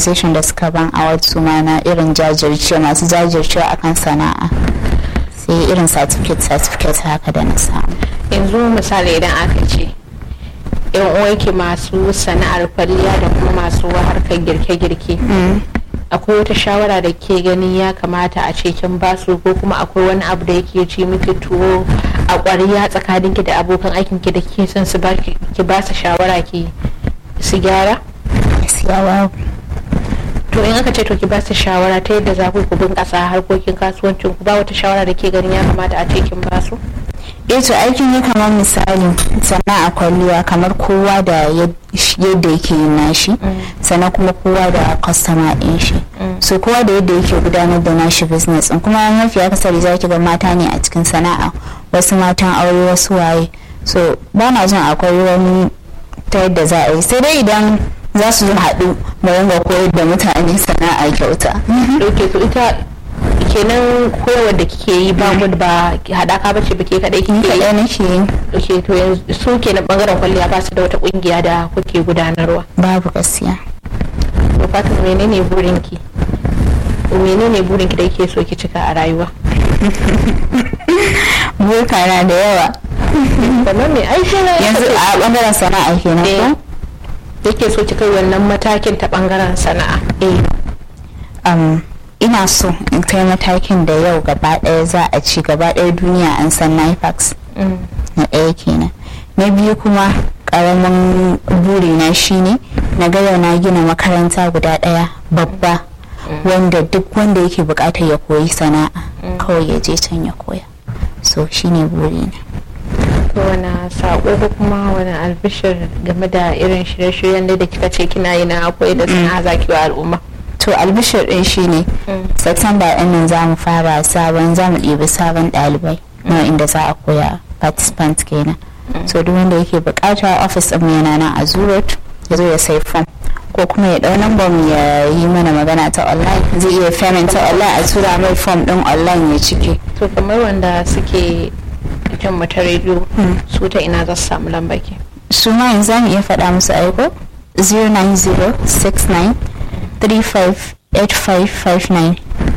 organization da suka ban award su ma na irin jajirce masu jajirce akan sana'a sai irin certificate certificate haka da na samu yanzu misali idan aka ce yan uwanki masu sana'ar kwalliya da kuma masu harkar girke-girke akwai wata shawara da ke gani ya kamata a ce kin basu ko kuma akwai wani abu da yake ci miki tuwo a ƙwariya tsakaninki da abokan aikinki da ke son su ki ba su shawara ki su gyara gaskiya babu to in aka ce to ki ba su shawara ta yadda za ku ku bunƙasa harkokin kasuwancin ku ba wata shawara da ke ganin ya kamata a ce kin ba su eh to aikin ya kamar misali sana'a kwalliya kamar kowa da yadda yake yin nashi sannan kuma kowa da kwastama ɗin shi so kowa da yadda yake gudanar da nashi business din kuma mafi akasari za ki ga mata ne a cikin sana'a wasu matan aure wasu waye so ba na jin akwai wani ta yadda za a yi sai dai idan za su haɗu mu ringa koyar da mutane sana'a kyauta ok to ita kenan koyarwar da kike yi ba mu ba haɗaka bace ba ke kaɗai kike yi kaɗai nake yi ok to yanzu su kenan bangaren kwalliya ba su da wata ƙungiya da kuke gudanarwa babu gaskiya to fatima menene burinki menene burinki da yake so ki cika a rayuwa burka na da yawa kamar me ai sai yanzu a bangaren sana'a kenan ko yake so ki kai wannan matakin ta bangaren sana'a eh um, ina so in kai matakin da yau gaba ɗaya za a ci gaba ɗaya duniya an san nifax na ɗaya kenan na biyu kuma ƙaramin burina shine na ga yau na gina makaranta guda ɗaya babba wanda duk wanda yake buƙatar ya koyi sana'a kawai ya je can ya koya so shine burina to wani sako ko kuma wani albishir game da irin shirye-shiryen da kika ce kina yi na koyi da sana'a zaki wa al'umma to albishir din shine september din nan za mu fara sabon za mu ɗibi sabon ɗalibai na inda za a koya participant kenan so duk wanda yake bukata office din yana nan a zurot ya zo ya sai form ko kuma ya ɗau number mu ya yi mana magana ta online zai iya payment ta online a tura mai form din online ya cike to kamar wanda suke jin mata rediyo su ta ina za su samu lambaki su ma yanzu za mu iya faɗa musu aiko 09069 358559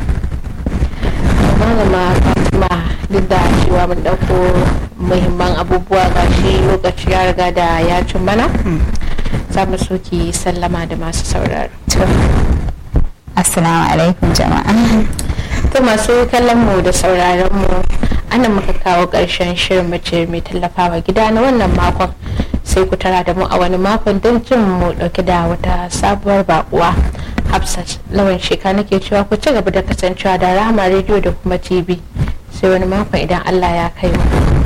malama fatima duk da cewa mun dauko muhimman abubuwa ga shi lokaci ya riga da ya cin mana za mu so ki sallama da masu sauraro assalamu alaikum jama'a to masu kallon mu da sauraron mu ana muka kawo ƙarshen shirin mace mai tallafawa gida na wannan makon sai ku tara da mu a wani makon don jin mu dauke da wata sabuwar bakuwa hafsat lawan sheka nake cewa ku ci gaba da kasancewa da rahama rediyo da kuma tv sai wani makon idan allah ya kai mu